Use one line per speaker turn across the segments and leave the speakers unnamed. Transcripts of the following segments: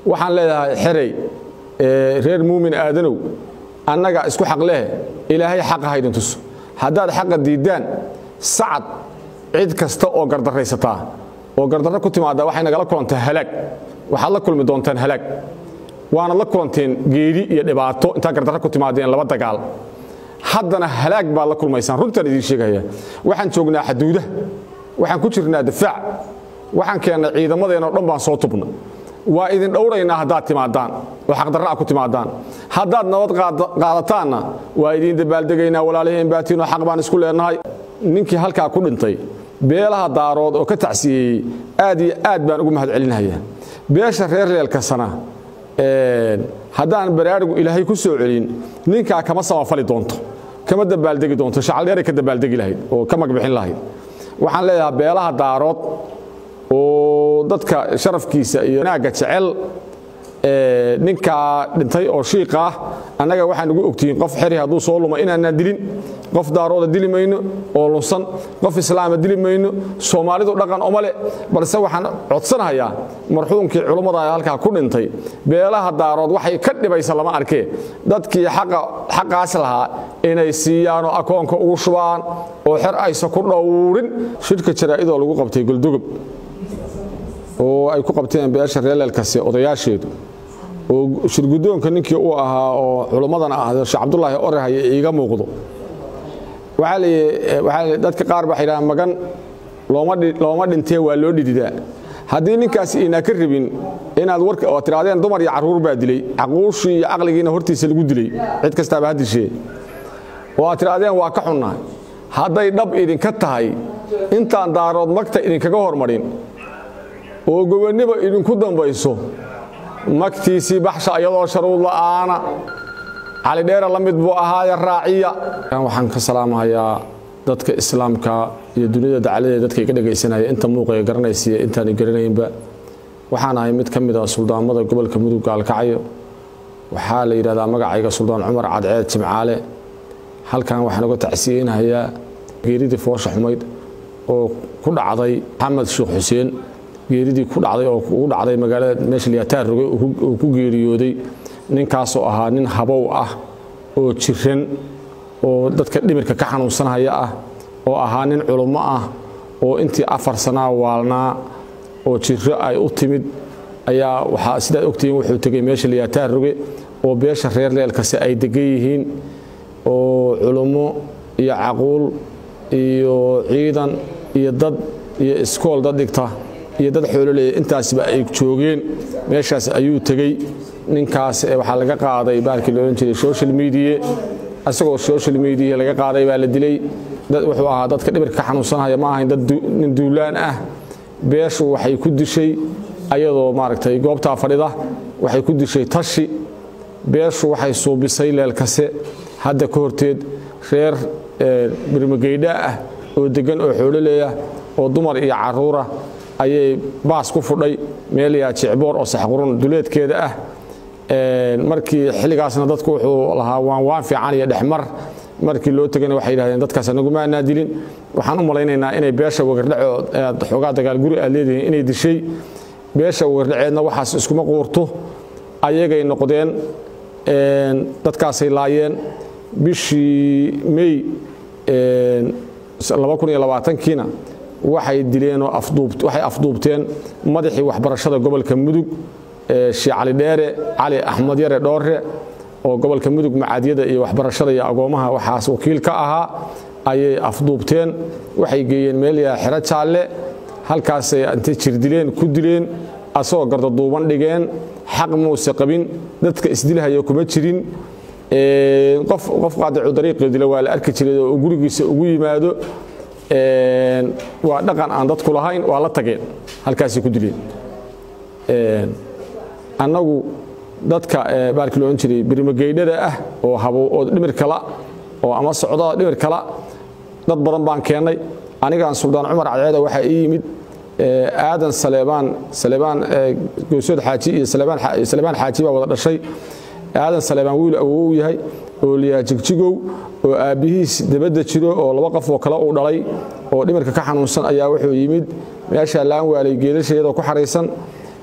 waxaan leedahay xerey reer muumin aadanow annaga isku xaq leh ilaahay xaqa haydin tuso haddaad xaqa diiddaan sacad cid kasta oo gardarraysataa oo gardarro ku timaadda waxay nagala kulantaa halaag waxaad la kulmi doontaan halaag waanad la kulanteen geeri iyo dhibaato intaa gardarro ku timaadeen laba dagaal haddana halaag baad la kulmaysaan runtaan idiin sheegaya waxaan joognaa xaduudaha waxaan ku jirnaa difaac waxaan keennay ciidamadeenoo dhan baan soo tubna waa idin dhowraynaa haddaad timaadaan oo xaqdarra'a ku timaadaan haddaad nabad qaadataanna waa idiin dabaaldegaynaa walaaliheen baatiinoo xaq baan isku leenahay ninkii halkaa ku dhintay beelaha daarood oo ka tacsiyeeyey aad iyo aad baan ugu mahad celinhayaa beesha reer leelkasana haddaan baraarigu ilaahay ku soo celin ninkaa kama samafali doonto kama dabaaldegi doonto shacaldheeray ka dabaaldegi lahayd oo ka magbixin lahayd waxaan leedahaa beelaha daarood oo dadka sharafkiisa iyo naagga jecel ninkaa dhintay oo shiiqa ah annaga waxaan ugu ogtihiin qof xeri hadduu soo luma inaanaan dilin qof daarooda dili mayno oo lunsan qof islaama dili mayno soomaalidu dhaqan oma le balse waxaan codsanahayaa marxuumkii culummada halkaa ku dhintay beelaha daarood waxay ka dhibaysa lama arkee dadkii xaqaas lahaa inay siiyaanoo akoonka ugu shubaan oo xer aysa ku dhowrin shirka jaraa'idoo lagu qabtay goldogob oo ay ku qabteen beesha reeleelkasi odayaasheedu oo shirgudoonka ninkii uu ahaa oo culummadan ah sheekh cabdulaahi orehaya iiga muuqdo waxaa dadka qaar baa yidhaha magan looma dhintee waa loo dhididaa haddii ninkaas inaa ka rabin inaad warka oo tirahdeen dumar iyo carruur baa dilay caquushii iyo caqligiina hortiisa lagu dilay cid kastaaba ha dishee oo aad tirahdeen waa ka xunnaa hadday dhab idinka tahay intaan daarood magta idinkaga hormarin oo gobonniba idinku dambayso magtiisii baxsha iyadoo sharuud la'aana calidheera la mid buu ahaaye raaciya waxaan ka salaamahayaa dadka islaamka iyo duniyada dacaladeeda dadka iga dhegaysanaya inta muuqaya garanaysiiyo intaan garanaynba waxaan ahay mid ka mid ah suldaamada gobolka mudug gaalkacyo waxaa la yidhahdaa magacayga suldaan cumar cadceed jimcaale halkan waxaan uga tacsiyeynahayaa geeridii foosha xumayd oo ku dhacday maxamed sheekh xuseen geeridii ku dhacday oo ugu dhacday magaalada meesha liyataar rogay uu ku geeriyooday ninkaasoo ahaa nin habow ah oo jiran oo dadka dhimirka ka xanuunsanhaya ah oo ahaa nin culummo ah oo intii afar sanaa waalnaa oo jiro ay u timid ayaa waxaa sidaad ogtihiin wuxuu tegey meesha liyataar roge oo beesha reer leelkasi ay degan yihiin oo culummo iyo caquul iyo ciidan iyo dad iyo iskool dad dhigta iyo dad xoololeeya intaasba ay joogeen meeshaas ayuu tegey ninkaas waxaa laga qaaday baalkii loodhan jiray social media isagoo social media laga qaaday baa la dilay wuxuu ahaa dadka dhibirka ka xanuunsanhaya ma ahayn dad nin duulaan ah beeshu waxay ku dishay ayadoo maaragtay goobtaa fadhida waxay ku dishay tashi beeshu waxay suubisay leelkase hadda ka horteed reer birmageydha ah oo deggan oo xoololeeya oo dumar iyo carruura ayay baas ku fudhay meel yaa jicboor oo saxqurun duleedkeeda ah markii xilligaasna dadku wuxuu lahaa waan waan fiican iyo dhexmar markii loo tegana waxay yidhahdeen dadkaas anagumaanaa dilin waxaan u malaynaynaa inay beesha wagardhaco aad xoogaa dagaalguri aad leedihiin inay dishay beesha wagardhaceedna waxaas iskuma quurto ayagay noqdeen dadkaasay laayeen bishii mey kiina waxay dileenoo waxay afduubteen madaxii waxbarashada gobolka mudug shee cali dheere cali axmed yare dhoore oo gobolka mudug macaadiyada iyo waxbarashada iyo agoomaha waxaas wakiil ka ahaa ayay afduubteen waxay geeyeen meelyaa xero jaalle halkaasay intay jirdileen ku dileen asagoo gardaduuban dhigeen xaq muuse qabin dadka isdilhaya kuma jirin qof qaadicu dariiqii dila waa la arki jiray oo gurigiisa ugu yimaado waa dhaqan aan dadku lahayn waa la tageen halkaasay ku dileen annagu dadka baalkii lo odhan jiray birmageydhada ah oo habow oo dhimir kala oo ama socdada dhimir kala dad badan baan keennay anigaan suldaan cumar cadceeda waxaa ii yimid aadan saleebaan saleebaan goysood xaaji iyo saleebaan xaaji baa wada dhashay aadan saleebaan wiil awow yahay oo liyaa jigjigow oo aabbihiis dabadda jiro oo laba qof oo kale uu dhalay oo dhimirka ka xanuunsan ayaa wuxuu yimid meeshaa laan waalay geelasha iyadoo ku xaraysan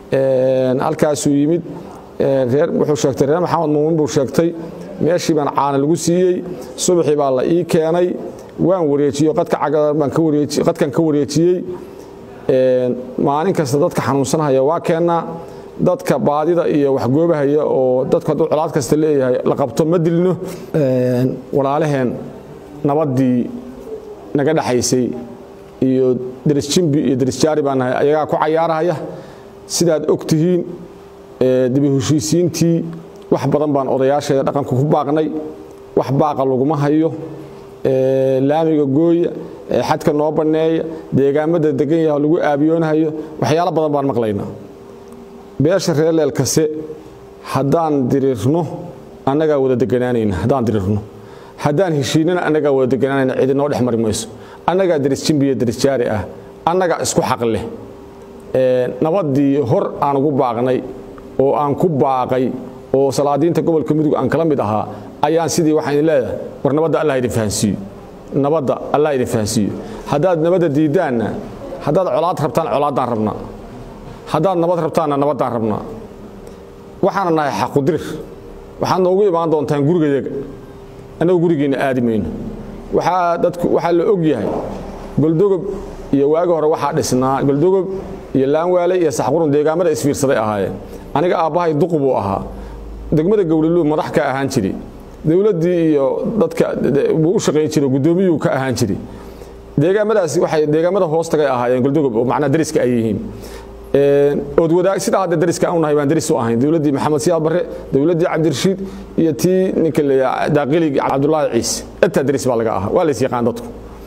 halkaasuu yimid wuxuu sheegtay reer maxamed muumin buu sheegtay meeshii baan caana lagu siiyey subaxii baa la ii keenay waan wareejiyo qadkan ka wareejiyey maalin kasta dadka xanuunsanhaya waa keennaa dadka baadida iyo waxgoobahaya oo dadku hadduu colaad kasta leeyahay la qabto ma dilno walaalaheen nabaddii naga dhaxaysay iyo derisjimbi iyo derisjaari baan nahay ayagaa ku cayaarahaya sidaad og tihiin dibi heshiisiintii wax badan baan odayaasheeda dhaqanka ku baaqnay wax baaqa laguma hayo laamiga gooya xadka noo banneeya deegaamada degan yaha lagu aabiyoonahayo waxyaalo badan baan maqlaynaa beesha reer leelkase haddaan diriirno annagaa wada deganaanayna haddaan diriirno haddaan heshiinana annagaa wada deganaanayna cidi noo dhex mari mayso annagaa derisjimbiya derisjaari ah annagaa isku xaq leh nabaddii hor aan ugu baaqnay oo aan ku baaqay oo salaadiinta gobolka mudug aan kala mid ahaa ayaan sidii waxaan idin leedahay war nabadda allah idin fahansiiyo nabadda allah idin fahansiiyo haddaad nabadda diiddaanna haddaad colaad rabtaan colaaddaan rabnaa haddaad nabad rabtaanna nabaddaan rabnaa waxaana nahay xaqudirir waxaad noogu imaan doontaan gurigayaga annagu gurigiinna aadi mayno waxaa dadku waxaa la og yahay goldogob iyo waagi hore waxaa dhisnaa goldogob iyo laanwaale iyo saxqurun deegaamada isfiirsaday ahaayeen aniga aabbahay duqu buu ahaa degmada gowriluu madax ka ahaan jiri dowladdii iyo dadka buu u shaqayn jiray guddoomiyuu ka ahaan jiri deegaamadaasi waxay deegaamada hoostagay ahaayeen goldogob oo macnaa dariska ay yihiin ood wadaag sidaa hadda dariska aanu nahay baan daris u ahayn dowladdii maxamed siyaad barre dowladdii cabdirashiid iyo tii ninka la daaqiligi cabdullaahi ciise intaa daris baa laga ahaa waa la is yaqaan dadku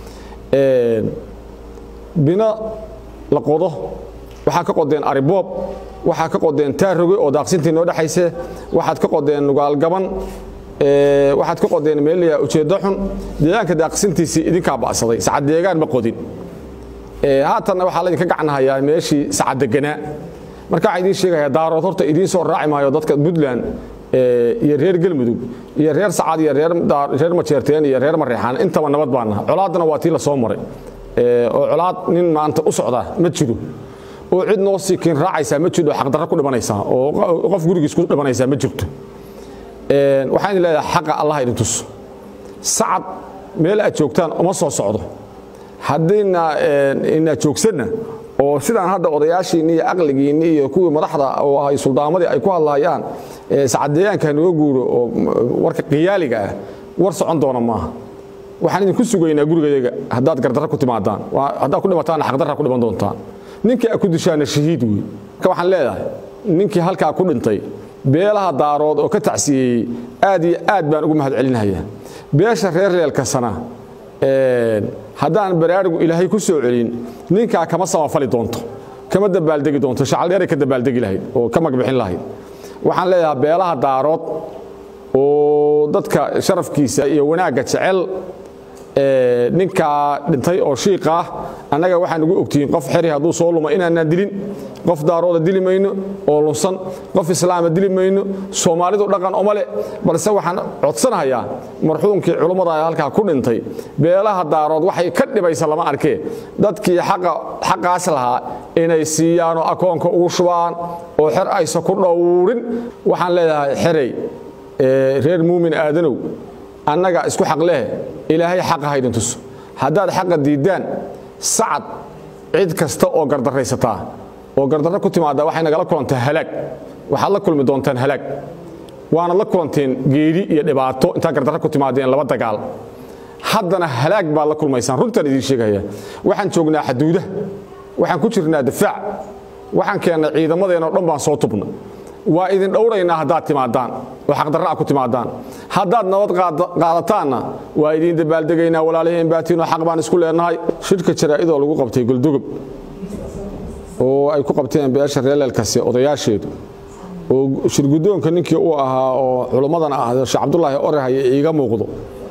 bino la qodo waxaa ka qodeen ariboob waxaa ka qodeen taaroge oo daaqsintii noo dhexayse waxaad ka qodeen nugaalgaban waxaad ka qodeen meelaya ujeeddo xun deegaanka daaqsintiisii idinkaa ba'saday sacad deegaan ma qodin haatanna waxaa laydinka gacnahayaa meeshii sacad deganaa marka waxaa idiin sheegaya daarood horta idiin soo raaci maayo dadka puntland iyo reer gelmudug iyo reer sacad iyo reer majeerteen iyo reer mareexaan intaba nabad baa naha colaaddana waa tii la soo maray oo colaad nin maanta u socda ma jiro oo cid noo siikiin raacaysaa ma jirto xaqdarro ku dhimanaysaa oo qof gurigiis ku dhimanaysaa ma jirto waxaan idin leedahay xaqa allah idin tuso sacad meel aad joogtaan uma soo socdo haddiina inaad joogsanna oo sidaan hadda odayaashiinni iyo aqligiinni iyo kuwii madaxda oo ahay suldaamadii ay ku hadlayaan sacad deegaanka naga guuro oo warka qiyaaliga ah war socon doona maaha waxaan idinku sugaynaa gurigayaga haddaad gardarra ku timaadaan haddaad ku dhimataanna xaqdarra ku dhiman doontaan ninkii aad ku dishaana shahiid wey marka waxaan leedahay ninkii halkaa ku dhintay beelaha daarood oo ka tacsiyeeyey aad iyo aad baan ugu mahad celinhayaa beesha reer leelkasana haddaan baraarugu ilaahay ku soo celin ninkaa kama samafali doonto kama dabaaldegi doonto shacaldheeray ka dabaaldegi lahayd oo ka magbixin lahayd waxaan leedahay beelaha daarood oo dadka sharafkiisa iyo wanaagga jecel ninkaa dhintay oo shiiqa ah annaga waxaan ugu ogtihiin qof xeri hadduu soo luma inaanaan dilin qof daarooda dili mayno oo lunsan qof islaama dili mayno soomaalidu dhaqan oma le balse waxaan codsanahayaa marxuumkii culummada halkaa ku dhintay beelaha daarood waxay ka dhibaysa lama arkee dadkii xaqaas lahaa inay siiyaanoo akoonka ugu shubaan oo xer aysa ku dhowrin waxaan leedahay xerey reer muumin aadanow annaga isku xaq leh ilaahay xaqa haydin tuso haddaad xaqa diiddaan sacad cid kasta oo gardarraysataa oo gardarro ku timaaddaa waxay nagala kulantaa halaag waxaad la kulmi doontaan halaag waanad la kulanteen geeri iyo dhibaato intaad gardarro ku timaadeen laba dagaal haddana halaag baad la kulmaysaan runtaan idiin sheegaya waxaan joognaa xaduudaha waxaan ku jirnaa difaac waxaan keennay ciidamadeenoo dhan baan soo tubna waa idin dhowraynaa haddaad timaadaan oo xaqdarra'a ku timaadaan haddaad nabad qaadataanna waa idiin dabaaldegaynaa walaalaheen baatiinoo xaq baan isku leenahay shirka jaraa'idoo lagu qabtay goldogob oo ay ku qabteen beesha reeleelkasi odayaasheedu oo shirguddoonka ninkii uu ahaa oo culummadan ah sheekh cabdulaahi orehaya iiga muuqdo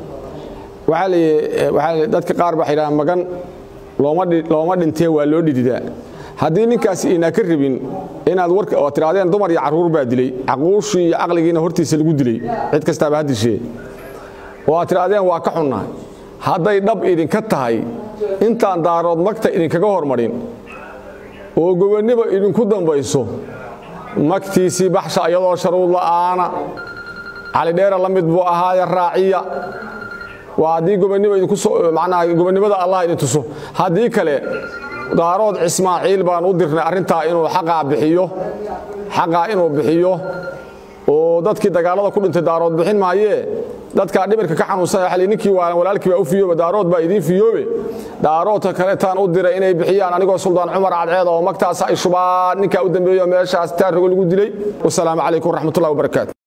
waxaa dadka qaar baa yidhaha magan looma dhintee waa loo dhididaa haddii ninkaas inaa ka rabin inaad war oo tiraadeen dumar iyo carruur baa dilay caquushii iyo caqligiina hortiisa lagu dilay cid kastaaba ha dishee oo aad tiraadeen waa ka xunnahay hadday dhab idinka tahay intaan daarood magta idinkaga hormarin oo gobonniba idinku dambayso magtiisii baxsha iyadoo sharuud la'aana calidheera la mid buu ahaaye raaciya waa haddii gobannimada gobonnimada allah idin tuso haddii kale daarood cismaaciil baan u dirnay arrintaa inuu xaqaa bixiyo xaqaa inuu bixiyo oo dadkii dagaalada ku dhintay daarood bixin maayee dadkaa dhimirka ka xanuunsan xali ninkii waalan walaalkii baa u fiyoobe daarood baa idiin fiyoobe daaroodka kaleetaan u diray inay bixiyaan anigoo suldaan cumar cadceed oo magtaas ay shubaan ninkaa u dambeeyo meeshaas taarrogo lagu dilay wasalaamu calaykum waraxmatullahi wabarakaatu